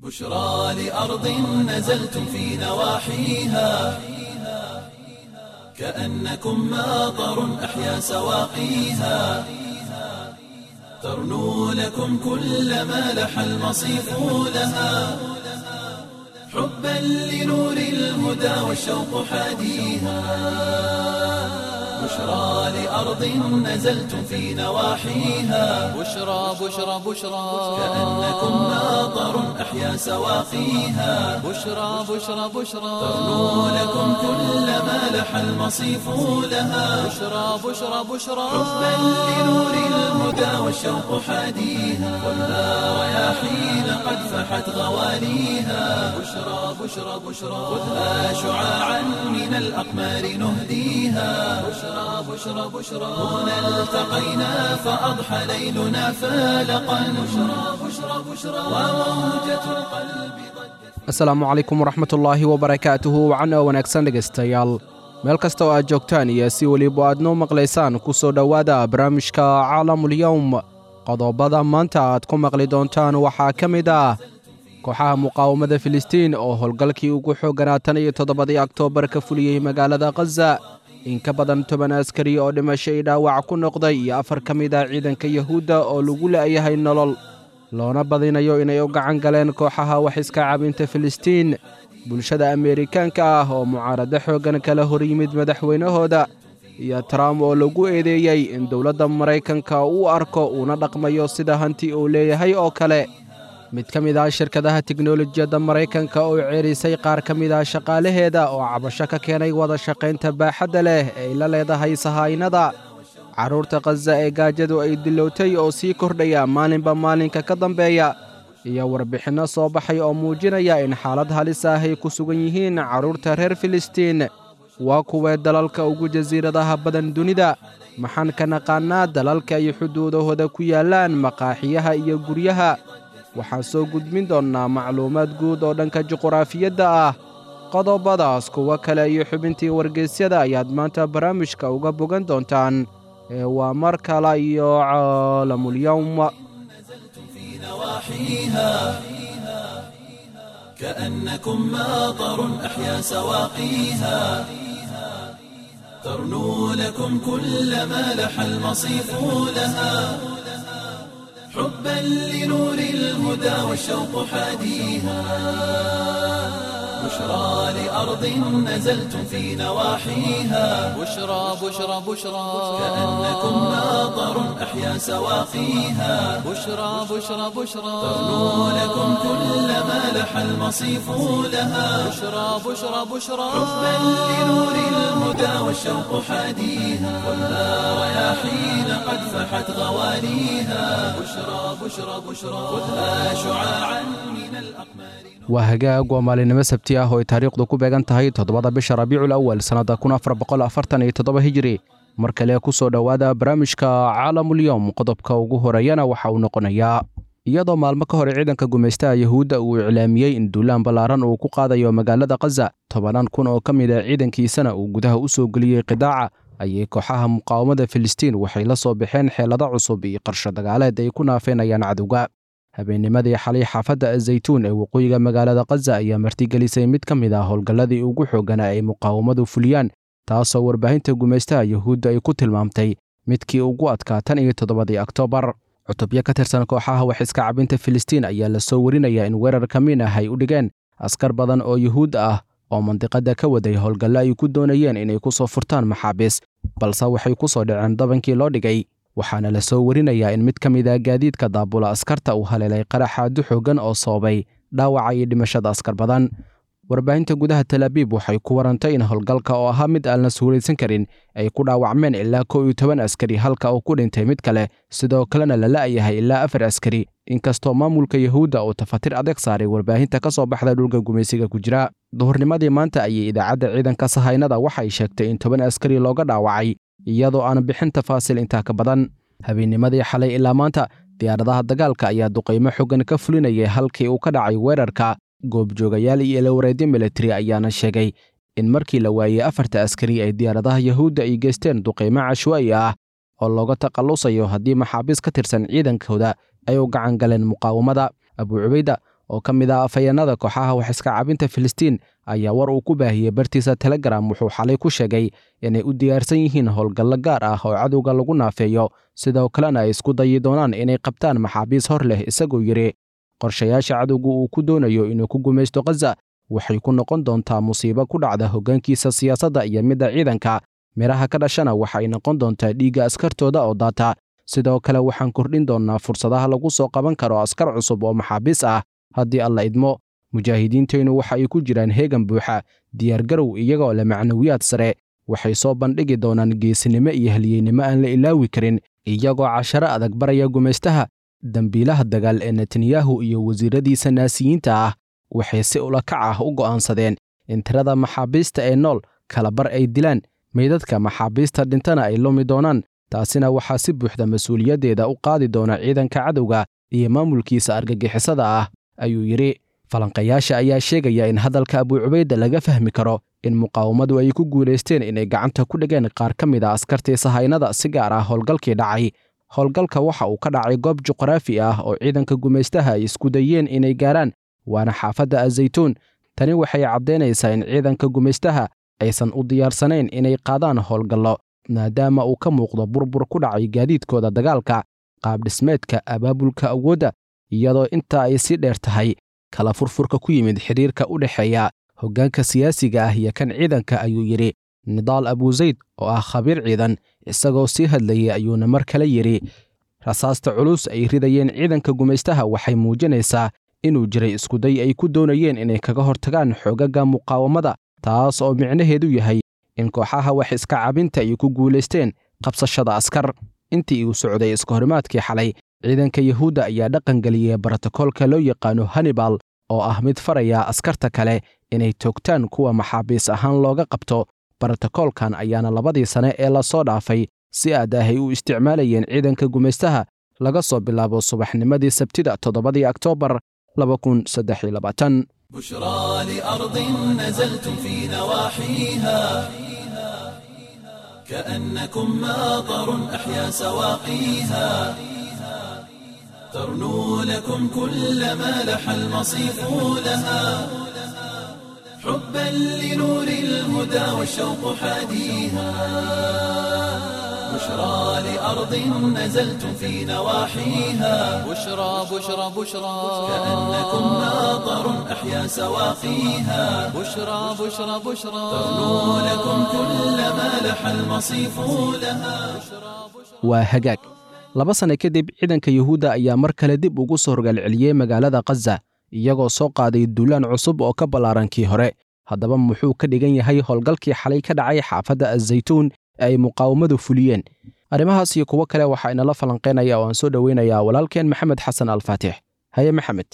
بشرى لأرض نزلتم في نواحيها كأنكم ماطر أحيا سواقيها ترنو لكم كل ما لح المصيف لها حبا لنور الهدى والشوق حاديها بشرى لأرض نزلتم في نواحيها بشرى بشرى بشرى كأنكم ماطر أحيا سواقيها بشرى بشرى بشرى ترنو لكم كل ما لح المصيف لها بشرى بشرى بشرى حبا لنور الهدى والشوق حاديها والنار رياحين قد فحت غواليها بشرى بشرى بشرى خذها شعاعا من الأقمار نهديها بشرى بشرى بشرى هنا التقينا فأضحى ليلنا فالقا بشرى بشرى بشرى وموجة القلب ضجت asalaamu calaykum waraxmatullaahi wabarakaatuhu wacan oo wanaagsan dhegaystayaal meel kasta oo aad joogtaan iyo si weliba aad noo maqlaysaan ku soo dhowaada barnaamijka caalamulyowm qodobada maanta aad ku maqli doontaan waxaa ka mid ah kooxaha muqaawamada filistiin oo howlgalkii ugu xoogganaa tan iyo toddobadii oktoobar ka fuliyey magaalada khaza in ka badan toban askari oo dhimasho i dhaawac ku noqday iyo afar ka mid ah ciidanka yahuudda oo lagu la'yahay nolol loona badinayo inay u gacan galeen kooxaha wax iska cabinta filistiin bulshada ameerikaanka ah oo mucaarado xooggan kala hor yimid madaxweynahooda iyo trump oo lagu eedeeyey in dowladda maraykanka uu arko uuna dhaqmayo sida hanti uu leeyahay oo kale mid ka mid ah shirkadaha teknolojiyadda maraykanka oo ceerisay qaar ka mid ah shaqaalaheeda oo cabasho ka keenay wada shaqaynta baaxadda leh ee ay la leedahay sahaynada carruurta khaza ee gaajadu ay dilowtay oo sii kordhaya maalinba maalinka ka dambeeya iyo warbixinno soo baxay oo muujinaya in xaalad halis ah ay ku sugan yihiin carruurta reer filistiin waa kuwee dalalka ugu jasiiradaha badan dunida maxaan ka naqaannaa dalalka ay xuduudahooda ku yaallaan maqaaxiyaha iyo guryaha waxaan soo gudbin doonnaa macluumaad guud oo dhanka juquraafiyadda ah qodobadaas kuwo kale iyo xubintii wargeysyada ayaad maanta barnaamijka uga bogan doontaan ee waa mar kale iyo caalamulyowm في نواحيها كأنكم ماطر أحيا سواقيها ترنو لكم كل ما لح المصيف لها حبا لنور الهدى والشوق حاديها بشرى لأرض نزلتم في نواحيها بشرى بشرى بشرى كأنكم ماطر أحيا سواقيها بشرى بشرى بشرى ترنو لكم كل ما لح المصيف لها بشرى بشرى بشرى حبا لنور الهدى والشوق حاديها والنار رياحين قد فحت غواليها بشرى بشرى بشرى خذها شعاعا من الأقمار waa hagaag waa maalinimo sabti ah oo ay taariikhdu ku beegan tahay toddobada bisha rabiicul awal sannadda kun afar boqol afartan iyo toddoba hijiri mar kale ku soo dhowaada barnaamijka caalamulyowm qodobka ugu horeeyana waxa uu noqonayaa iyadoo maalmo ka hor ciidanka gumaystaha yahuudda uu iclaamiyey in duulaan ballaaran uu ku qaadayo magaalada khaza tobanaan kun oo ka mid ah ciidankiisana uu gudaha u soo geliyey qidaaca ayay kooxaha muqaawamada filistiin waxay la soo baxeen xeelado cusub iyo qarsho dagaaleed ay ku naafeynayaan cadowga habeennimadii xalay xaafadda azaytuun ee waqooyiga magaalada khaza ayaa martigelisay mid ka mid ah howlgalladii ugu xoogganaa ay muqaawamadu fuliyaan taasoo warbaahinta gumaystaha yahuudda ay ku tilmaamtay midkii ugu adkaa tan iyo toddobadii oktoobar cutubyo ka tirsan kooxaha wax iska cabinta filistiin ayaa la soo warinayaa in weerar ka min ah ay u dhigeen askar badan oo yuhuud ah oo mandiqadda ka waday howlgallo ay ku doonayeen inay ku soo furtaan maxaabiis balse waxay ku soo dhaceen dabankii loo dhigay waxaana la soo warinayaa in mid ka mid ah gaadiidka daabula askarta uu haleelay qaraxaadu xooggan oo soobay dhaawaca iyo dhimashada askar badan warbaahinta gudaha talaabiib waxay ku warantay in howlgalka oo ahaa mid aan la suuraysan karin ay ku dhaawacmeen ilaa kow iyo toban askari halka uu ku dhintay mid kale sidoo kalena la la'yahay ilaa afar askari inkastoo maamulka yahuudda uu tafatir adeeg saaray warbaahinta ka soo baxda dhulka gumaysiga ku jira duhurnimadii maanta ayay idaacadda ciidanka sahaynada waxay sheegtay in toban askari looga dhaawacay iyadoo aan bixin tafaasil intaa ka badan habeennimadii xalay ilaa maanta diyaaradaha dagaalka ayaa duqaymo xoogan ka fulinayay halkii uu ka dhacay weerarka goobjoogayaal iyo ilawareedyo militari ayaana sheegay in markii la waayey afarta askari ay diyaaradaha yahuudda ay geysteen duqaymo cashwaa'i ah oo looga takhallusayo haddii maxaabiis ka tirsan ciidankooda ay u gacan galeen muqaawamada abuu cubayda oo ka mid ah afhayeenada kooxaha wax iska cabinta filistiin ayaa war uu ku baahiyey bartiisa telegram wuxuu xalay ku sheegay inay u diyaarsan yihiin howlgallo gaar ah oo cadowga lagu naafeeyo sidoo kalena ay isku dayi doonaan inay qabtaan maxaabiis hor leh isagoo yidhi qorshayaasha cadowga uu ku doonayo inuu ku gumaysto khaza waxay ku noqon doontaa musiibo ku dhacda hoggaankiisa siyaasadda iyo midda ciidanka midhaha ka dhashana waxay noqon doontaa dhiigga askartooda oo daata sidoo kale waxaan kordhin doonnaa fursadaha lagu soo qaban karo askar cusub oo maxaabiis ah haddii alla idmo mujaahidiinteennu waxa ay ku jiraan heegan buuxa diyaargarow iyagoo leh macnawiyaad sare waxay soo bandhigi doonaan geesinimo iyo halyeynimo aan la ilaawi karin iyagoo casharo adag baraya gumaystaha dembiilaha dagaal ee netanyahu iyo wasiiradiisa naasiyiinta ah waxay si ulakac ah u go'aansadeen in tirada maxaabiista ee nool kalabar ay dilaan meydadka maxaabiista dhintana ay lumi doonaan taasina waxaa si buuxda mas-uuliyaddeeda u qaadi doona ciidanka cadowga iyo maamulkiisa argagixisada ah ayuu yidhi falanqayaasha ayaa sheegaya in hadalka abuucubayda laga fahmi karo in muqaawamadu ay ku guulaysteen inay gacanta ku dhigeen qaar ka mid a askartii sahaynada si gaar ah howlgalkii dhacay howlgalka waxa uu ka dhacay goob juqraafi ah oo ciidanka gumaystaha ay isku dayeen inay gaaraan waana xaafadda azaytuun tani waxay caddaynaysaa in ciidanka gumaystaha aysan u diyaarsanayn inay qaadaan howlgallo maadaama uu ka muuqdo burbur ku dhacay gaadiidkooda dagaalka qaabdhismeedka abaabulka awoodda iyadoo intaa ay sii dheer tahay kala furfurka ku yimid xidhiirka u dhexeeya hoggaanka siyaasiga ah iyo kan ciidanka ayuu yidhi nidaal abuusayd oo ah khabiir ciidan isagoo sii hadlayay ayuuna mar kale yidhi rasaasta culus ay ridayeen ciidanka gumaystaha waxay muujinaysaa inuu jiray iskuday ay ku doonayeen inay kaga hortagaan xoogaga muqaawamada taas oo micnaheedu yahay in kooxaha wax iska cabinta ay ku guulaysteen qabsashada askar intii uu socday iskahorimaadkii xalay ciidanka yuhuudda ayaa dhaqangeliyey brotokoolka loo yaqaano hannibal oo ah mid faraya askarta kale inay toogtaan kuwa maxaabiis ahaan looga qabto brotokoolkan ayaana labadii sane ee lasoo dhaafay si aad ah ay u isticmaalayeen ciidanka gumaystaha laga soo bilaabo subaxnimadii sabtida toddobadii oktoobar بشرى لأرض نزلتم في نواحيها كأنكم ماطر أحيا سواقيها ترنو لكم كل ما لح المصيف لها حبا لنور الهدى والشوق حاديها بشرى لأرض نزلتم في نواحيها بشرى بشرى بشرى كأنكم ماطر أحيا سواقيها بشرى بشرى بشرى ترنو لكم كل ما لح المصيف لها waa hagaag laba sanne kadib ciidanka yuhuudda ayaa mar kale dib ugu soo horgaalceliyey magaalada khaza iyagoo soo qaaday duulaan cusub oo ka ballaaran kii hore haddaba muxuu ka dhigan yahay howlgalkii xalay ka dhacay xaafadda azaytuun ee ay muqaawamadu fuliyeen arrimahaas iyo kuwo kale waxaa inala falanqaynaya oo aan soo dhoweynayaa walaalkeen maxamed xasan alfaatix haye maxamed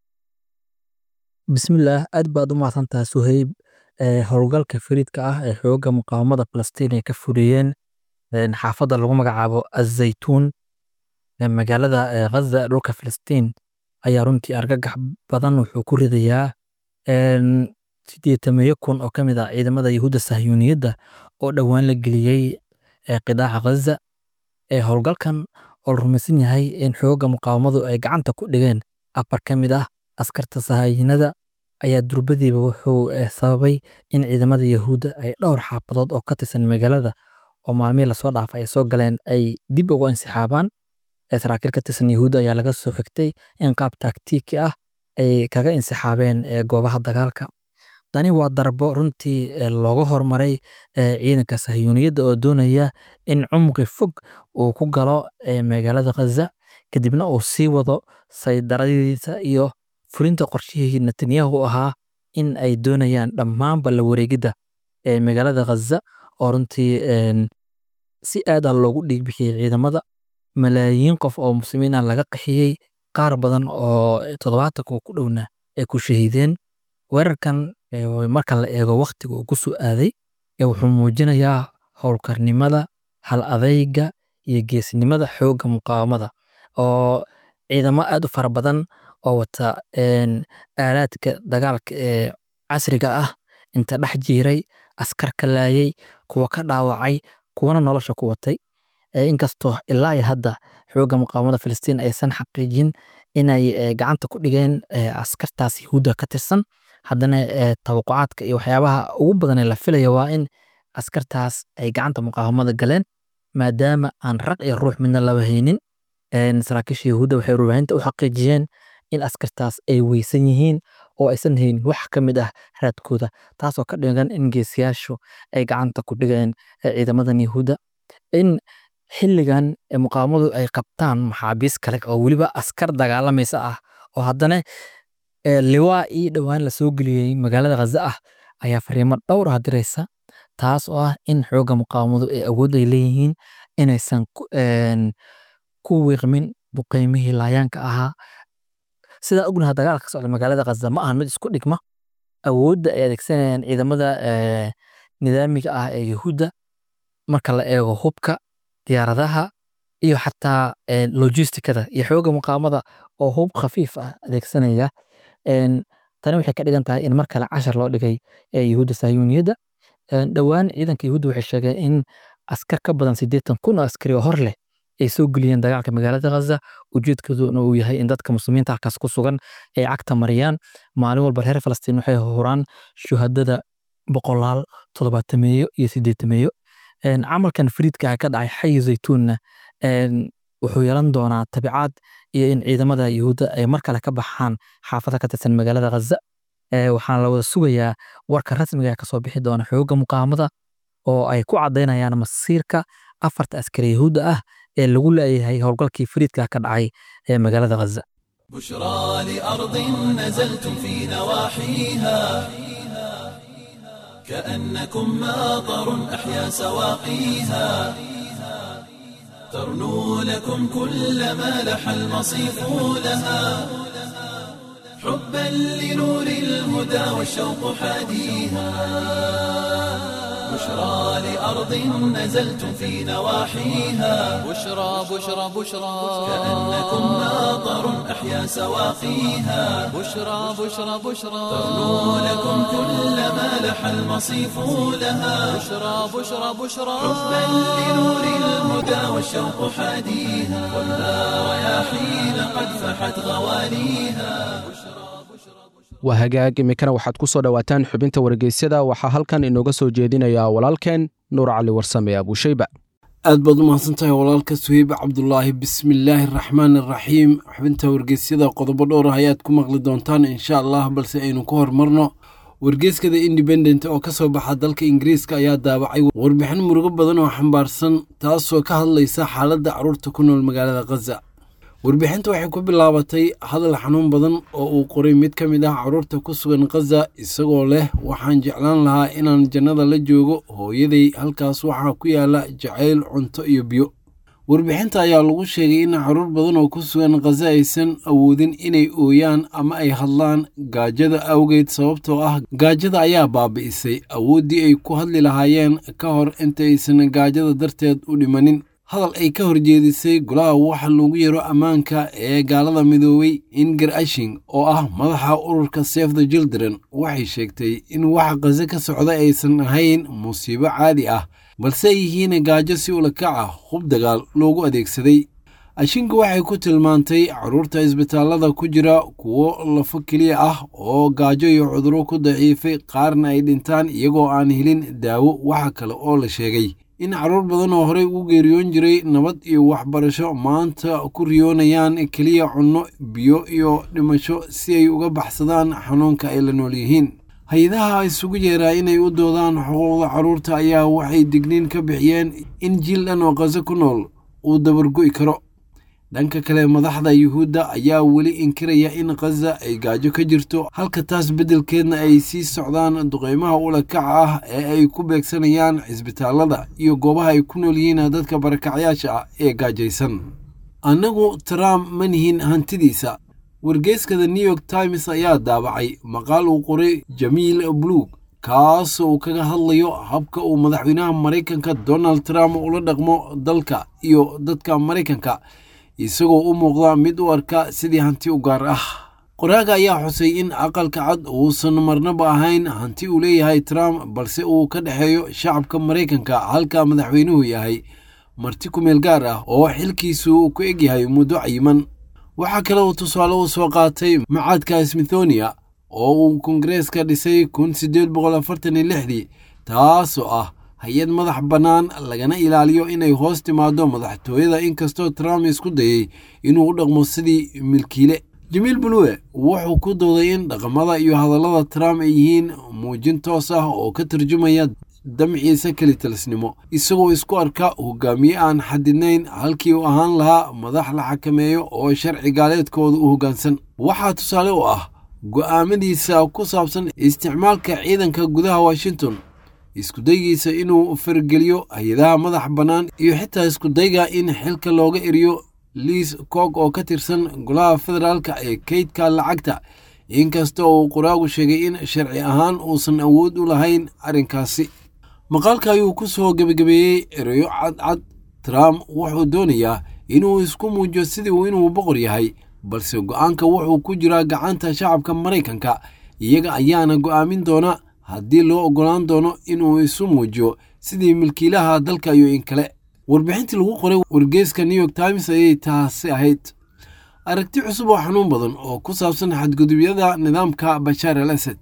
bismillaah aad baad u mahadsantaha suhayb ee howlgalka fariidka ah ee xoogga muqaawamada falastiin ay ka fuliyeen een, xaafadda lagu magacaabo azaytuun ee magaalada ee ghaza dhulka filistiin ayaa runtii argagax badan wuxuu ku ridayaa een, sideetameeyo kun oo ka mid ah ciidamada yahuudda sahyuuniyadda oo dhowaan la geliyey ee qidaaca ghaza ee howlgalkan oo la rumaysan yahay in xoogga muqaawamadu ay gacanta ku dhigeen afar ka mid ah askarta sahaayinada ayaa durbadiiba wuxuu eh, sababay in ciidamada yahuudda ay dhowr xaafadood oo ka tirsan magaalada oo maalmihii lasoo dhaafay ay soo galeen ay dib uga insixaabaan ee saraakiil ka tirsan yahuudda ayaa laga soo xigtay in qaab taktiiki ah ay kaga insixaabeen ee goobaha dagaalka tani waa darbo runtii eh, looga hormaray eh, ciidanka sahyuuniyadda oo doonaya in cumqi fog uu ku galo eh, magaalada khaza kadibna uu sii wado saydaradiisa iyo fulinta qorshihii netanyahu ahaa in ay doonayaan dhammaanba la wareegidda ee magaalada khaza oo runtii een, si aad ah loogu dhiigbixiyey ciidamada malaayiin qof oo muslimiin ah laga qaxiyey qaar badan oo toddobaatan kuwa ku dhowna ay ku shahiideen weerarkan ee, marka la eego wakhtiga uu ku soo aaday ee wuxuu muujinayaa howlkarnimada hal adayga iyo geesnimada xoogga muqaawamada oo ciidamo aad u fara badan oo wata een, aalaadka dagaalka ee casriga ah inta dhex jiiray askar ka laayay kuwa ka dhaawacay kuwana nolosha ku watay ee inkastoo ilaa iyo hadda xoogga muqaawamada filistiin aysan xaqiijin inay eh, gacanta ku dhigeen eh, askartaas yahuudda ka tirsan haddana eh, tawaqucaadka iyo waxyaabaha ugu badan ee la filaya waa in askartaas ay gacanta muqaawamada galeen maadaama aan rag iyo ruux midna laba haynin En, saraakiisha yahuudda waxay warbaahinta u xaqiijiyeen in askartaas ay weysan yihiin oo aysan haynin wax ka mid ah raadkooda taasoo ka dhigan in geesiyaashu ay gacanta ku dhigeen eh, ciidamadan yahuudda in xilligan eh, muqaawamadu ay qabtaan maxaabiis kale oo weliba askar dagaalamaysa ah oo haddana eh, liwaa ii dhowaan la soo geliyey magaalada khaza ah ayaa fariimo dhowr ah diraysa taas oo ah in xoogga muqaawamadu ay awood ay leeyihiin inaysan ku- en, ku wiiqmin buqeymihii laayaanka ahaa sidaa ognaha dagaalka ka socda magaalada khaza ma ahan mid isku dhigma awoodda ay adeegsanayaan ciidamada eh, nidaamiga ah ee yahuudda marka la eego hubka diyaaradaha iyo xataa eh, logistikada iyo xoogga muqaamada oo hub khafiif ah adeegsanaya En, tani waxay ka dhigan tahay in mar kale cashar loo dhigay ee yahuudda sahyuuniyadda En, dhowaan ciidanka yahuudda waxay sheegeen in askar ka badan siddeetan kun oo askari oo hor leh ay soo geliyeen dagaalka magaalada khaza ujeedkooduna uu yahay in dadka muslimiinta halkaas ku sugan ay cagta mariyaan maalin walba reer falastiin waxay huraan shuhadada boqolaal toddobaatameeyo iyo siddeetameeyo En, camalkan fariidka ka dhacay xayi zaytuunna en, wuxuu yeelan doonaa tabicaad iyo in ciidamada yahuudda ay mar kale ka baxaan xaafada ka tirsan magaalada khaza Eh, waxaana la wada sugayaa warka rasmiga ee kasoo bixi doona xoogga muqaamada oo ay ku caddaynayaan masiirka afarta askari yahuudda ah ee lagu leeyahay howlgalkii fariidka ka dhacay ee magaalada khaza بشرى لأرض نزلتم في نواحيها كأنكم ماطر أحيا سواقيها ترنو لكم كل ما لح المصيف لها حبا لنور الهدى والشوق حاديها بشرى لأرض نزلتم في نواحيها بشرى بشرى بشرى كأنكم ماطر أحيا سواقيها بشرى بشرى بشرى ترنو لكم كل ما لح المصيف لها بشرى بشرى بشرى حبا لنور الهدى والشوق حاديها والنار رياحين قد فحت غواليها waa hagaag iminkana waxaad ku soo dhowaataan xubinta wargeysyada waxaa halkan inooga soo jeedinayaa walaalkeen nuur cali warsame abuushayba aad baad u mahadsantahay walaalka suheybe cabdulaahi bismillaahi araxmaan araxiim xubinta wargeysyada qodobo dhowr ah ayaad ku maqli doontaan insha allah balse aynu ku hormarno wargeyskada independent oo ka soo baxa dalka ingiriiska ayaa daabacay warbixin murugo badan oo xambaarsan taasoo ka hadlaysa xaaladda carruurta ku nool magaalada khaza warbixinta waxay ku bilaabatay hadal xanuun badan oo uu qoray mid ka mid ah carruurta ku sugan khaza isagoo leh waxaan jeclaan lahaa inaan jannada la joogo hooyaday halkaas waxaa ku yaala jacayl cunto iyo biyo warbixinta ayaa lagu sheegay in caruur badan oo ku sugan khaza aysan awoodin inay ooyaan ama ay hadlaan gaajada awgeed sababtoo ah gaajada ayaa baabi'isay awooddii ay ku hadli lahaayeen ka hor inta aysan gaajada darteed u dhimanin hadal ay ka horjeedisay golaha waxa loogu yaro ammaanka ee gaalada midoobay inger ashing oo ah madaxa ururka save the children waxay sheegtay in waxa khaza ka socda aysan ahayn musiibo caadi ah balse ay yihiin gaajo si ulakac ah hub dagaal loogu adeegsaday ashinku waxay ku tilmaantay carruurta isbitaallada ku jira kuwo lafo keliya ah oo gaajo iyo cuduro ku daciifay qaarna ay dhintaan iyagoo aan helin daawo waxa kale oo la sheegay in carruur badan oo horey ugu geeriyoon jiray nabad iyo waxbarasho maanta ku riyoonayaan keliya cunno biyo iyo dhimasho si ay uga baxsadaan xanuunka ay la nool yihiin hay-adaha isugu yeeraa inay u doodaan xuquuqda carruurta ayaa waxay digniin ka bixiyeen in jiil dhan oo khaso ku nool uu dabargo'i karo dhanka kale madaxda yuhuudda ayaa weli inkiraya in khaza ay gaajo ka jirto halka taas beddelkeedna ay sii socdaan duqeymaha ulakaca ah ee ay ku beegsanayaan cisbitaallada iyo goobaha ay ku nool yihiin dadka barakacyaasha ah ee gaajaysan annagu trump ma nihin hantidiisa wargeyskada new york times ayaa daabacay maqaal uu qoray jamiil bluug kaas uu kaga hadlayo habka uu madaxweynaha maraykanka donald trump ula dhaqmo dalka iyo dadka maraykanka isagoo u muuqda mid u arka sidii hanti u gaar ah qoraaga ayaa xusay in aqalka cad uusan marnaba ahayn hanti uu leeyahay trump balse uu ka dhexeeyo shacabka maraykanka halka madaxweynuhu yahay marti ku meel gaar ah oo xilkiisu ku egyahay muddo cayiman waxaa kale uu tusaale u soo qaatay macadka smithonia oo uu kongareeska dhisay kun siddeed boqol afartan iyo lixdii taasoo ah hay-ad madax bannaan lagana ilaaliyo inay hoos timaado madaxtooyada inkastoo trump isku dayey inuu u dhaqmo sidii milkiile jamiil buluwe wuxuu ku dooday in dhaqamada iyo hadallada trump ay yihiin muujin toos ah oo ka tarjumaya damciisa kelitalisnimo isagoo isku arka hogaamiye aan xadidnayn halkii uu ahaan lahaa madax la xakameeyo oo sharci gaaleedkooda u hoggaansan waxaa tusaale u ah go'aamadiisa ku saabsan isticmaalka ciidanka gudaha washington iskudaygiisa inuu fargeliyo hay-adaha madax bannaan iyo xitaa iskudayga in xilka looga eriyo liis coog oo ka tirsan golaha federaalka ee kaydka lacagta inkasta oo uu qoraagu sheegay in sharci ahaan uusan awood u lahayn arrinkaasi maqaalka ayuu ku soo gebagabeeyey ereyo cadcad trump wuxuu doonayaa inuu isku muujiyo sidii uu inuu boqor yahay balse go'aanka wuxuu ku jiraa gacanta shacabka maraykanka iyaga ayaana go'aamin doona haddii loo oggolaan doono inuu isu muujiyo sidii milkiilaha dalka iyo in kale warbixintii lagu qoray wargeeska new york times ayay taasi ahayd aragti cusub oo xanuun badan oo ku saabsan xadgudubyada nidaamka bashaar al asad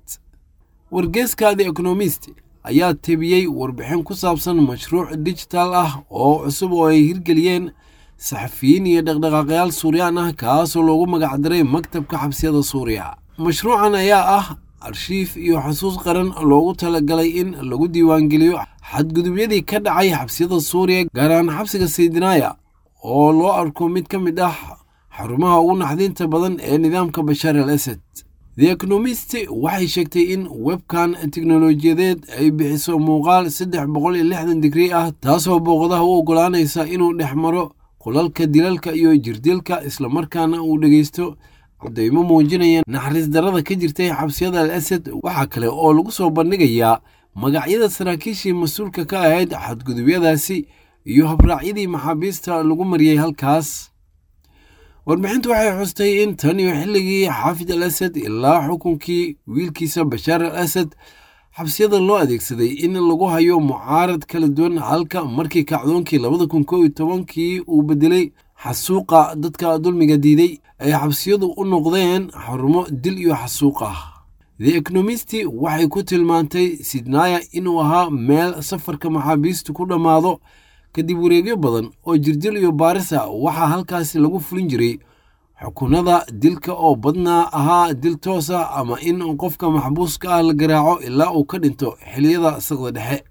wargeeska the economist ayaa tebiyey warbixin ku saabsan mashruuc digital ah oo cusub oo ay hirgeliyeen saxafiyiin iyo dhaqdhaqaaqyaal suuriyaan ah kaasoo loogu magacdaray maktabka xabsiyada suuriya mashruucan ayaa ah arshiif iyo xusuus qaran loogu talagalay in lagu diiwaangeliyo xadgudubyadii ka dhacay xabsiyada suuriya gaar ahaan xabsiga saydinaaya oo loo arko mid ka mid ah xarumaha ugu naxdinta badan ee nidaamka bashaar al asad the economist waxay sheegtay in webkan teknolojiyadeed ay bixiso muuqaal saddex boqol iyo lixdan digrii ah taasoo booqadaha u oggolaanaysa inuu dhex maro qolalka dilalka iyo jirdilka islamarkaana uu dhegeysto cadaymo muujinaya naxariis darada ka jirtay xabsiyada al asad waxaa kale oo lagu soo bandhigayaa magacyada saraakiishii mas-uulka ka ahayd xadgudubyadaasi iyo habraacyadii maxaabiista lagu mariyey halkaas warbixintu waxay xustay in tan iyo xilligii xaafid al asad ilaa xukunkii wiilkiisa bashaar al asad xabsiyada loo adeegsaday in lagu hayo mucaarad kala duwan halka markii kacdoonkii labada kun koo iyo tobankii uu bedelay xasuuqa dadka dulmiga diiday ay xabsiyadu u noqdeen xarumo dil iyo xasuuq ah the economist waxay ku tilmaantay sidnaya inuu ahaa meel safarka maxaabiistu ku dhammaado kadib wareegyo badan oo jirdil iyo baarisa waxaa halkaasi lagu fulin jiray xukunada dilka oo badnaa ahaa dil toos ah ama in qofka maxbuuska ah la garaaco ilaa uu ka dhinto xiliyada saqda dhexe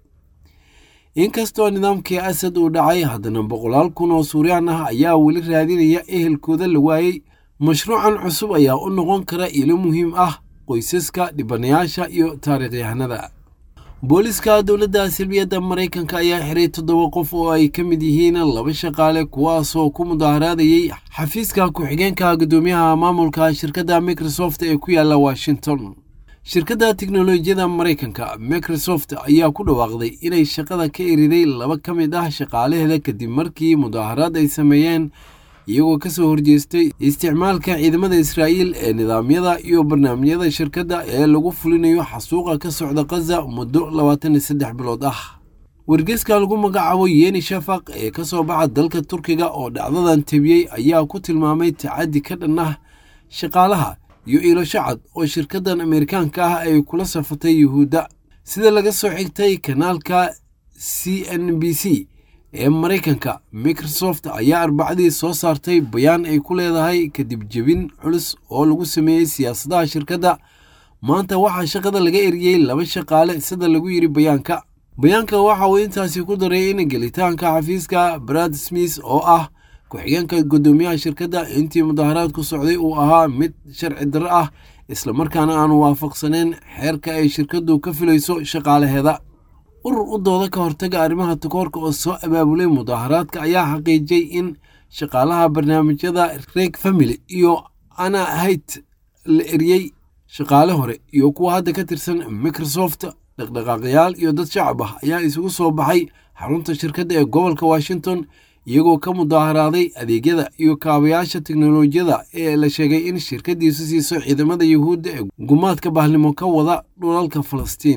inkastoo nidaamkii asad uu dhacay haddana boqolaal kun oo suuriyaan ah ayaa weli raadinaya ehelkooda la waayey mashruucan cusub ayaa u noqon kara ilo muhiim ah qoysaska dhibanayaasha iyo taariikhyahanada booliska dowladda silbiyadda maraykanka ayaa xiray toddoba qof oo ay ka mid yihiin laba shaqaale kuwaasoo ku mudaharaadayey xafiiska ku-xigeenka guddoomiyaha maamulka shirkadda microsoft ee ku yaalla washington shirkadda teknolojiyada maraykanka microsoft ayaa ku dhawaaqday inay shaqada ka eriday laba ka mid ah shaqaalaheeda kadib markii mudaharaad ay sameeyeen iyagoo ka soo horjeestay isticmaalka ciidamada israa'iil ee nidaamyada iyo barnaamijyada shirkadda ee lagu fulinayo xasuuqa ka socda khaza muddo labaatan iyo saddex bilood ah wargeeska lagu magacaabo yeni shafaq ee ka soo baxa dalka turkiga oo dhacdadan tebiyey ayaa ku tilmaamay tacaddi ka dhan ah shaqaalaha iyo iilasho cad oo shirkaddan ameerikaanka ah ay kula safatay yuhuudda sida laga soo xigtay kanaalka c n b c ee maraykanka microsoft ayaa arbacadii soo saartay bayaan ay ku leedahay kadib jebin culus oo lagu sameeyey siyaasadaha shirkadda maanta waxaa shaqada laga eriyey laba shaqaale sida lagu yidhi bayaanka bayaanka waxa uu intaasi ku daray in gelitaanka xafiiska brad smith oo ah ku-xigeenka guddoomiyaha shirkadda intii mudaharaadku socday uu ahaa mid sharci darro ah islamarkaana aanu waafaqsaneen xeerka ay shirkaddu ka filayso shaqaalaheeda urur u dooda ka hortaga arrimaha takoorka oo soo abaabulay mudaharaadka ayaa xaqiijiyey in shaqaalaha barnaamijyada reg family iyo ana hayt la eriyey shaqaale hore iyo kuwa hadda ka tirsan microsoft dhaqdhaqaaqyaal iyo dad shacab ah ayaa isugu soo baxay xarunta shirkadda ee gobolka washington iyagoo ka mudaharaaday adeegyada iyo kaabayaasha teknolojiyada ee la sheegay in shirkaddiisu siiso ciidamada yuhuudda ee gumaadka bahlimo ka wada dhulalka falastiin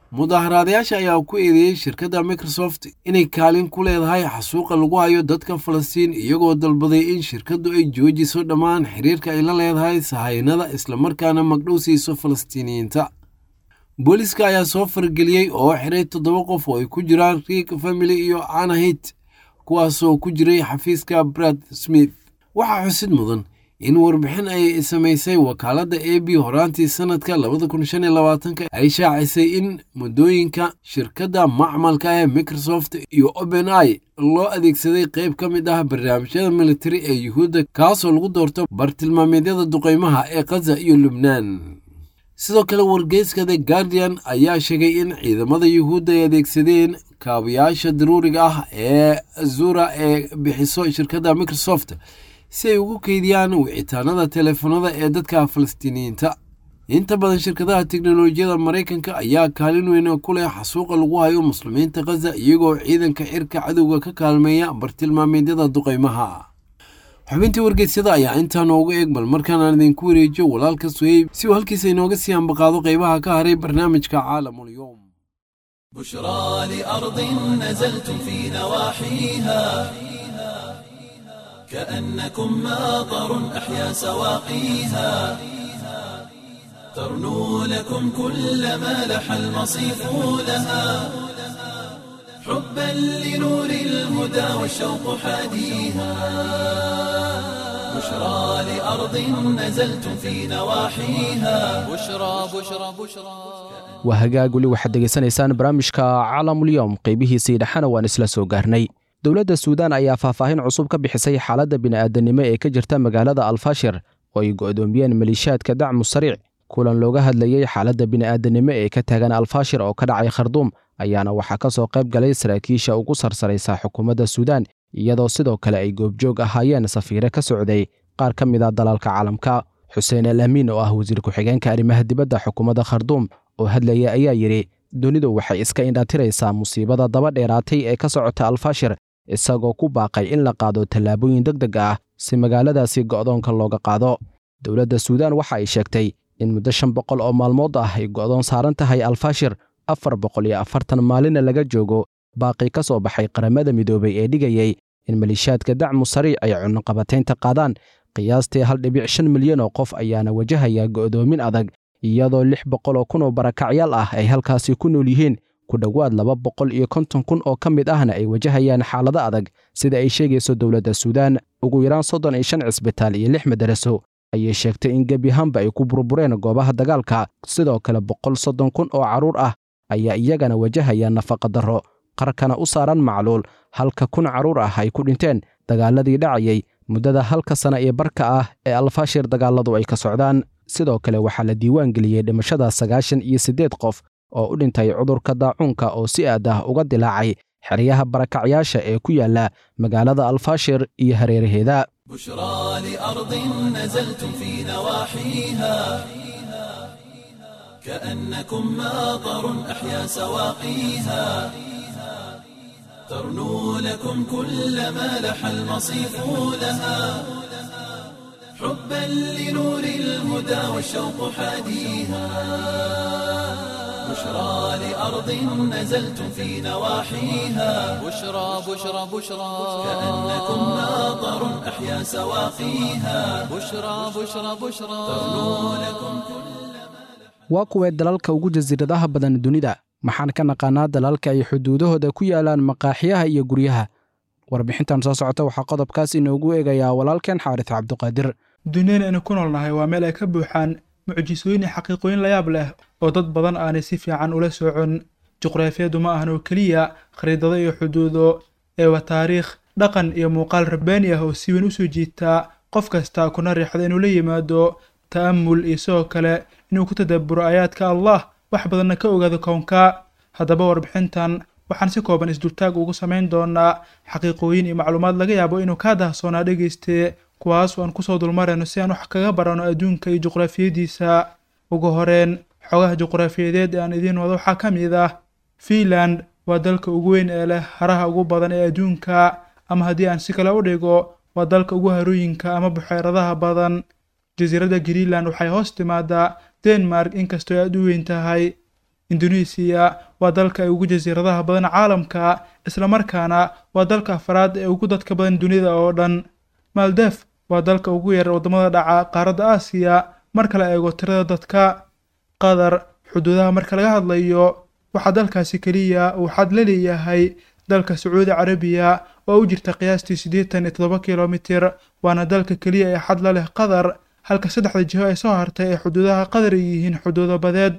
mudaaharaadayaasha ayaa ku eedeeyey shirkadda microsoft inay kaalin ku leedahay xasuuqa lagu hayo dadka falastiin iyagoo dalbaday in shirkaddu ay joojiso dhammaan xiriirka ay la leedahay sahaynada islamarkaana magdhow siiso falastiiniyiinta booliiska ayaa soo fargeliyey oo xiray toddoba qof oo ay ku jiraan riik family iyo anahit kuwaasoo ku jiray xafiiska brad smith waxaa xusid mudan in warbixin ay samaysay wakaaladda a b horaantii sanadka labada kun shan iyo labaatanka ay shaacisay in muddooyinka shirkadda macmalka ee microsoft iyo open i loo adeegsaday qayb ka mid ah barnaamijyada militari ee yuhuudda kaasoo lagu doorto bartilmaameedyada duqaymaha ee khaza iyo lubnaan sidoo kale wargeyska the guardian ayaa sheegay in ciidamada yuhuudda ay adeegsadeen kaabayaasha daruuriga ah ee azura ee bixiso shirkadda microsoft si ay ugu keydiyaan wicitaanada teleefanada ee dadka falastiiniyiinta inta badan shirkadaha teknolojiyada maraykanka ayaa kaalin weyn ku leh xasuuqa lagu hayo muslimiinta khaza iyagoo ciidanka xirka cadowga ka kaalmeeya bartilmaameedyada duqaymaha xubintii wargeysyada ayaa intaa noogu eeg bal markaanaan idinku wareejiyo walaalka suheyb si uu halkiisa inooga sii ambaqaado qaybaha ka haray barnaamijka caalamulyoom بشرى لأرض نزلتم في نواحيها كأنكم ماطر أحيا سواقيها ترنو لكم كل ما لح المصيف لها حبا لنور الهدى والشوق حاديها بشرى لأرض نزلتم في نواحيها بشرى بشرى بشرى waa hagaag weli waxaad degeysanaysaan barnaamijka caalamulyoom qaybihiisii dhexena waan isla soo gaarnay dowladda suudaan ayaa faahfaahin cusub ka bixisay xaaladda bini'aadanimo ee ka jirta magaalada alfashir oo ay go'doomiyeen maliishaadka dacmu sariic kulan looga hadlayey xaaladda bini'aadanimo ee ka taagan alfashir oo ka dhacay kharduum ayaana waxaa ka soo qayb galay saraakiisha ugu sarsaraysa xukuumadda suudaan iyadoo sidoo kale ay goobjoog ahaayeen safiire ka socday qaar ka mid a dalalka caalamka xuseen al amiin oo ah wasiir ku-xigeenka arrimaha dibadda xukuumadda kharduum oo hadlaya ayaa yidhi dunidu waxay iska indhatiraysaa musiibada daba dheeraatay ee ka socota alfashir isagoo ku baaqay in la qaado tallaabooyin deg deg ah si magaaladaasi go'doonka looga qaado dowladda suudaan waxa ay sheegtay in muddo shan boqol oo maalmood ah ay go'doon saaran tahay alfashir afar boqol iyo afartan maalinna laga joogo baaqi ka soo baxay qaramada midoobay ee dhigayey in maliishaadka dacmu sariic ay cunaqabataynta qaadaan qiyaastii hal dhibic shan milyan oo qof ayaana wajahaya go'doomin adag iyadoo lix boqol oo kun oo barakacyaal ah ay halkaasi ku nool yihiin ku dhowaad laba boqol iyo konton kun oo ka mid ahna ay wajahayaan xaalado adag sida ay sheegayso dowladda suudaan ugu yaraan soddon iyo shan cisbitaal iyo lix madaraso ayay sheegtay in gebi ahaanba ay ku burbureen goobaha dagaalka sidoo kale boqol soddon kun oo carruur ah ayaa iyagana wajahaya nafaqa darro qarkana u saaran macluul halka kun carruur ah ay ku dhinteen dagaaladii dhacayay muddada halka sana ee barka ah ee alfashir dagaaladu ay ka socdaan sidoo kale waxaa la diiwaan geliyey dhimashada sagaashan iyo siddeed qof oo u dhintay cudurka daacuunka oo si aad ah uga dilaacay xeryaha barakacyaasha ee ku yaala magaalada alfashir iyo hareeraheeda بشرى لأرض نزلتم في نواحيها كأنكم ماطر أحيا سواقيها ترنو لكم كل ما لح المصيف لها حبا لنور الهدى والشوق حاديها بشرى لأرض نزلتم في نواحيها بشرى بشرى بشرى كأنكم ماطر أحيا سواقيها بشرى بشرى بشرى ترنو لكم waa kuwee dalalka ugu jasiiradaha badan dunida maxaan ka naqaanaa dalalka ay xuduudahooda ku yaalaan maqaaxiyaha iyo guryaha warbixintan soo socota waxaa qodobkaas inoogu eegayaa walaalkeen xaaris cabduqaadir duniyada aynu ku noolnahay waa meel ay ka buuxaan mucjisooyin iyo xaqiiqooyin layaab leh oo dad badan aanay si fiican ula socon juqraafiyadu ma ahan oo keliya khariidado iyo xuduudo ee waa taariikh dhaqan iyo muuqaal rabbaani ah oo si weyn u soo jiitaa qof kasta kuna riixda inuu la yimaado ta'amul iyo sidoo kale inuu ku tadabburo aayaadka allah wax badanna ka ogaado kownka haddaba warbixintan waxaan si kooban isdultaag ugu samayn doonaa xaqiiqooyin iyo macluumaad laga yaabo inuu kaa dahsoonaa dhegayste kuwaas oo aan kusoo dulmarayno si aan wax kaga barano adduunka iyo juqraafiyadiisa ugu horeen xogaha juqraafiyadeed ee aan idiin wado waxaa ka mid ah fiinland waa dalka ugu weyn ee leh haraha ugu badan ee adduunka ama haddii aan si kale u dhigo waa dalka ugu harooyinka ama buxeeradaha badan jasiiradda greenland waxay hoos timaadaa denmark inkastoo aad u weyn tahay indonesiya waa dalka ay ugu jasiiradaha badan caalamka islamarkaana waa dalka afraad ee ugu dadka badan dunida oo dhan maldef waa dalka ugu yar waddamada dhaca qaaradda aasiya marka la eego tirada dadka qatar xuduudaha marka laga hadlayo waxaa dalkaasi keliya uu xad la leeyahay dalka sacuudi carabiya oo u jirta qiyaastii siddeetan iyo toddoba kilomitir waana dalka keliya ee xad la leh qatar halka saddexda jiho ee soo hartay ee xuduudaha qatar ay yihiin xuduudo badeed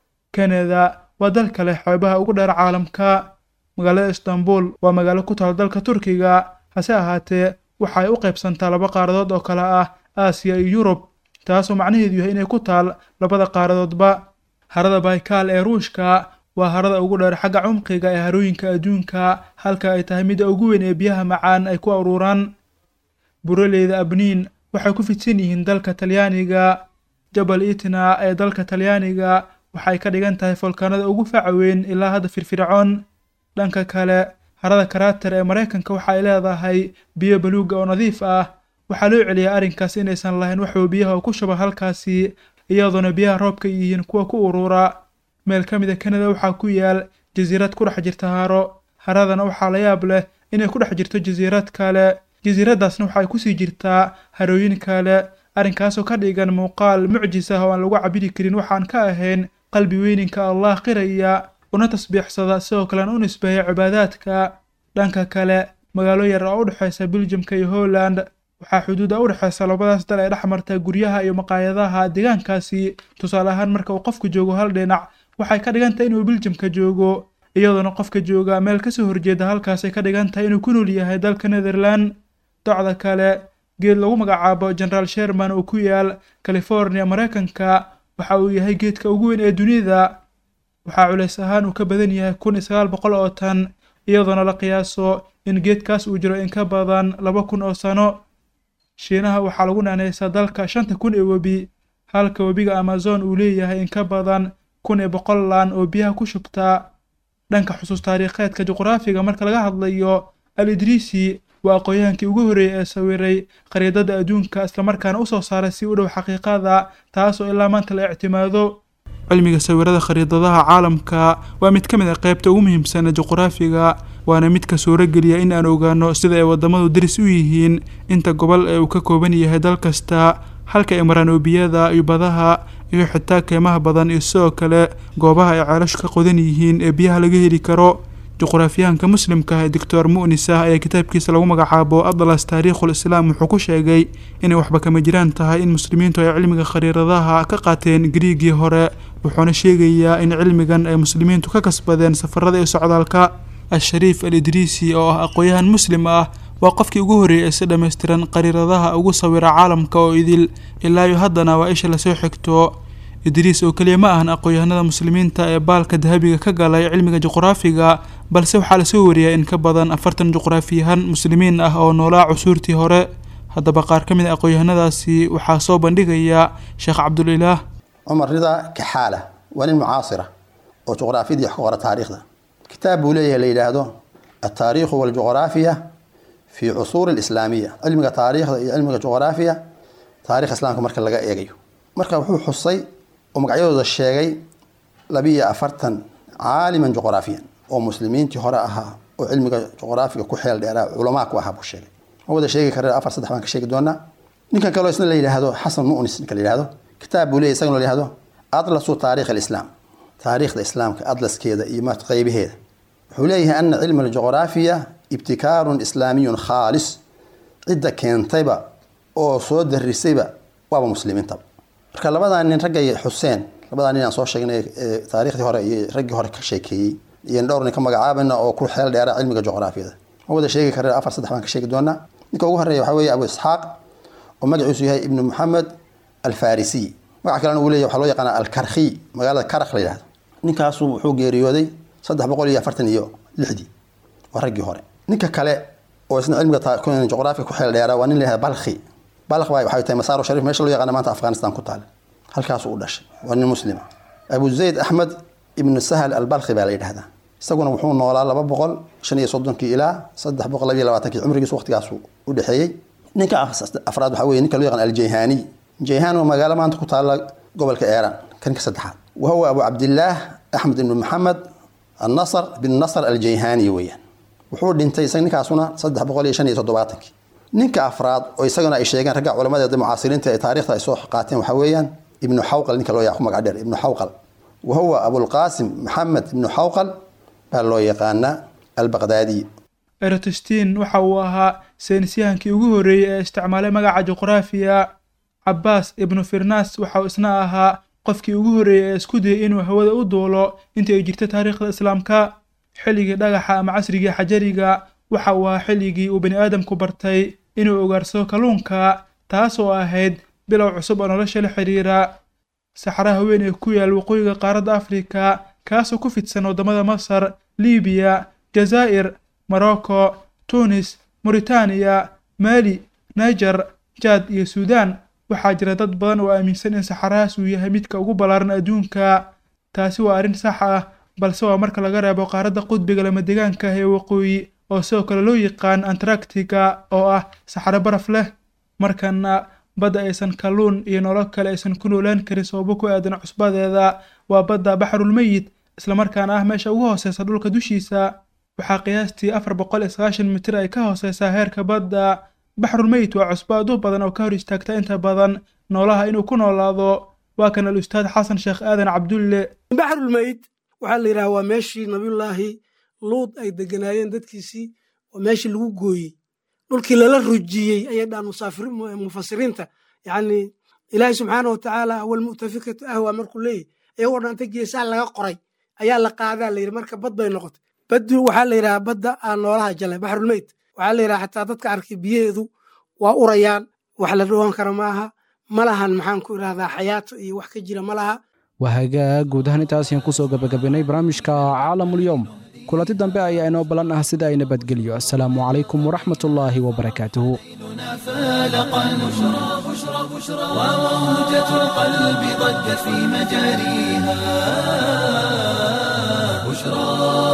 kanada waa dalka leh xeebaha ugu dheer caalamka magaalada istanbul waa magaalo ku taal dalka turkiga hase ahaatee waxa ay u qaybsantaa laba qaaradood oo kale ah aasiya iyo yurub taasoo macnaheedu yahay inay ku taal labada qaaradoodba harada baykaal ee ruushka waa harada ugu dheer xagga cumqiga ee harooyinka adduunka halka ay tahay midda ugu weyn ee biyaha macaan ay ku aruuraan buraleyda abniin waxay ku fidsan yihiin dalka talyaaniga jabal itna ee dalka talyaaniga waxay ka dhigan tahay folkaanada ugu faca weyn ilaa hadda firfircoon dhanka kale harada karaater ee maraykanka waxa ay leedahay biyo baluuga oo nadiif ah waxaa loo celiyaa arrinkaas inaysan lahayn waxuu biyaha ku shuba halkaasi iyadoona biyaha roobka yihiin kuwa ku urura meel ka mida kanada waxaa ku yaal jasiirad ku dhex jirta haro haradana waxaa la yaab leh inay ku dhex jirto jasiirad kale jasiiraddaasna waxay kusii jirtaa harooyin kale arrinkaasoo ka dhigan muuqaal mucjis ah oo aan lagu cabiri karin waxaan ka ahayn qalbi weyninka allah qiraya una tasbiixsada sidoo kalena u nisbeeya cibaadaadka dhanka kale magaalo yar oo u dhexaysa biljamka iyo holland waxaa xuduuda u dhexaysa labadaas dal ee dhex marta guryaha iyo maqaayadaha deegaankaasi tusaale ahaan marka uu qofku joogo hal dhinac waxay ka dhigan tahay inuu biljamka joogo iyadoona qofka jooga meel kasoo horjeeda halkaasay ka dhigan tahay inuu ku nool yahay dalka netherland docda kale geed lagu magacaabo generaal sherman oo ku yaal california maraykanka waxa uu yahay geedka ugu weyn ee dunida waxaa culays ahaan uu ka badan yahay kun iyo sagaal boqol oo tan iyadoona la qiyaaso in geedkaas uu jiro in ka badan laba kun oo sano shiinaha waxaa lagu naanaysaa dalka shanta kun ee webi halka webiga amazon uu leeyahay in ka badan kun iyo boqol laan oo biyaha ku shubtaa dhanka xusuus taariikheedka juqraafiga marka laga hadlayo al idriisi waa aqoon-yahankii ugu horreeyey ee sawiray khariidada adduunka islamarkaana usoo saaray si u dhow xaqiiqada taasoo ilaa maanta la ictimaado cilmiga sawirada khariidadaha caalamka waa mid ka mid a qaybta ugu muhiimsan ee juqraafiga waana midka suurogeliya in aan ogaano sida ay waddamadu daris u yihiin inta gobol ee uu ka kooban yahay dal kasta halka ay maraan oobiyada iyo badaha iyo xitaa keymaha badan iyo sidoo kale goobaha ay ceelashu ka qodan yihiin ee biyaha laga heli karo juqraafiyahanka muslimka ah ee doctor mu'nis ah ayaa kitaabkiisa lagu magacaabo atlas taariikhul islaam wuxuu ku sheegay inay waxba kama jiraan tahay in muslimiintu ay cilmiga khariiradaha ka qaateen griigii hore wuxuuna sheegayaa in cilmigan ay muslimiintu ka kasbadeen safarada iyo socdaalka al-shariif al idriisi oo ah aqoon-yahan muslim ah waa qofkii ugu horreeyay ee si dhammaystiran qariiradaha ugu sawira caalamka oo idil ilaa iyo haddana waa isha lasoo xigto idriis oo keliya ma ahan aqoon-yahanada muslimiinta ee baalka dahabiga ka galay cilmiga juqraafiga balse waxaa lasoo wariyaa in ka badan afartan juqraafiyahan muslimiin ah oo noolaa cusuurtii hore haddaba qaar ka mid a aqoon-yahanadaasi waxaa soo bandhigaya sheekh cabdulilaah cumar rida kaxaala waa nin mucaasira oo juqraafiyadii wax ka qora taariikhda kitaab buu leeyahay la yidhaahdo altaariikhu waljuqraafiya fi cusuuri alislaamiya cilmiga taariikhda iyo cilmiga juqraafiya taarikh islaamka marka laga eegayo marka wuxuu xusay oo magacyadooda sheegay labiiyo afartan caaliman juqraafiyan oo muslimiintii hore ahaa oo cilmiga juqraafiga ku xeel dheeraa culamaa ku ahaa buu sheegay ma wada sheegi kara afar saddex baan ka sheegi doonaa ninkan kaloo isna la yidhaahdo xasan mu'nis ninka la yidhaahdo kitaab buu leeyahy isagana la yidhahdo atlasu taarikh alislaam taariikhda islaamka atlaskeeda iyo maat qaybaheeda wuxuu leeyahay ana cilma aljuqraafiya ibtikaarun islaamiyun khaalis cidda keentayba oo soo darisayba waaba muslimiintaba marka labadaa nin raggay xuseen labadaa nin aan soo sheegnay ee taariikhdii hore iyo raggii hore ka sheekeeyey iyo dhowr nin ka magacaabayna oo ku xeel dheera cilmiga juqraafiyada ma wada sheegi kara afar saddex baan ka sheegi doonaa ninka ugu horeeya waxaa weeye abu isxaaq oo magaciisu yahay ibnu maxamed alfarisiy magaca kalena uu leeyahy waxaa loo yaqaana alkarkhiy magaalada karakh la yidhahdo ninkaasu wuxuu geeriyooday saddex boqol iyo afartan iyo lixdii waa raggii hore ninka kale oo isna cilmiga juqraafiga ku xeel dheera waa nin la yihahda balkhi balkh baa waxay tahay masaaro sharif meesha loo yaqaana maanta afghanistan ku taal halkaasuu u dhashay waa nin muslima abu zayd axmed ibnu sahal albalkhi baa la yidhahdaa isaguna wuxuu noolaa laba boqol shan iyo soddonkii ilaa saddex boqol labiyo labaatankii cumrigiisu waqtigaasu u dhexeeyey ninka afraad waxaa weye ninka loo yaqaan aljayhani jayhan waa magaalo maanta ku taalla gobolka eeran kan ka saddexaad wa huwa abu cabdillaah axmed ibnu maxamed annasr bin nasr aljayhani weeyaan wuxuu dhintay isaga ninkaasuna saddex boqol iyo shan iyo toddobaatankii ninka afraad oo isaguna ay sheegeen ragga culamadeeda mucaasiriinta ee taariikhda ay soo qaateen waxaa weeyaan ibnu xawqal ninka loo yaqo magac dheer ibnu xawqal wa huwa abulqaasim maxamed ibnu xawqal baa loo yaqaanaa albaqdaadi eratostin waxa uu ahaa saynisyahankii ugu horreeyey ee isticmaalay magaca juqraafiya cabbaas ibnu firnas waxa uu isna ahaa qofkii ugu horreeyey ee isku dayay inuu hawada u duulo intii ay jirta taariikhda islaamka xilligii dhagaxa ama casrigii xajariga waxa uu ahaa xilligii uu bani aadamku bartay inuu ogaarsado kalluunka taasoo ahayd bilow cusub oo nolosha la xidhiira saxaraha weyn ee ku yaal waqooyiga qaaradda afrika kaasoo ku fidsan waddamada masar libiya jazaa'ir morocco tunis moritaaniya maali niger jaad iyo suudaan waxaa jira dad badan oo aaminsan in saxarahaas uu yahay midka ugu ballaaran adduunka taasi waa arrin sax ah balse waa marka laga reebo qaaradda qudbiga lamadegaanka ah ee waqooyi oo sidoo kale loo yaqaan antaractica oo ah saxaro baraf leh markana badda aysan kalluun iyo nolol kale aysan ku noolaan karin sababo ku aadan cusbadeeda waa badda baxrulmeyit islamarkaana ah meesha ugu hooseysa dhulka dushiisa waxaa qiyaastii afar boqol iyo sagaashan mitir ay ka hooseysaa heerka badda baxrulmeyit waa cusbo aad u badan oo ka hor istaagta inta badan noolaha inuu ku noolaado waa kan al ustaad xasan sheekh aadan cabdulle baxrulmeyit waxaa la yidhaha waa meeshii nabiyullaahi luud ay deganaayeen dadkiisii oo meeshii lagu gooyey dhulkii lala rujiyey ayay dhahan mufasiriinta yacni ilaahay subxaana wa tacaala awalmu'tafikatu ahwa markuu leeyahy iyagoo dhanta geesaha laga qoray ayaa la qaadaa la yidhi marka bad bay noqotay baddu waxaa la yidhaha badda aan noolaha jalay baxrulmeyt waxaa la yidhaha xataa dadka arkay biyaheedu waa urayaan wax la dhowaan kara maaha ma lahan maxaan ku idhahdaa xayaato iyo wax ka jira ma laha waa hagaag guud ahaan intaas ayaan kusoo gabagabaynay barnaamijka caalamulyoom kulanti dambe ayaa inoo ballan ah sida ay nabadgelyo assalaamu calaykum waraxmat ullaahi wabarakaatuhu فالق البشرى بشرى بشرى وموجة القلب ضجت في مجاريها بشرى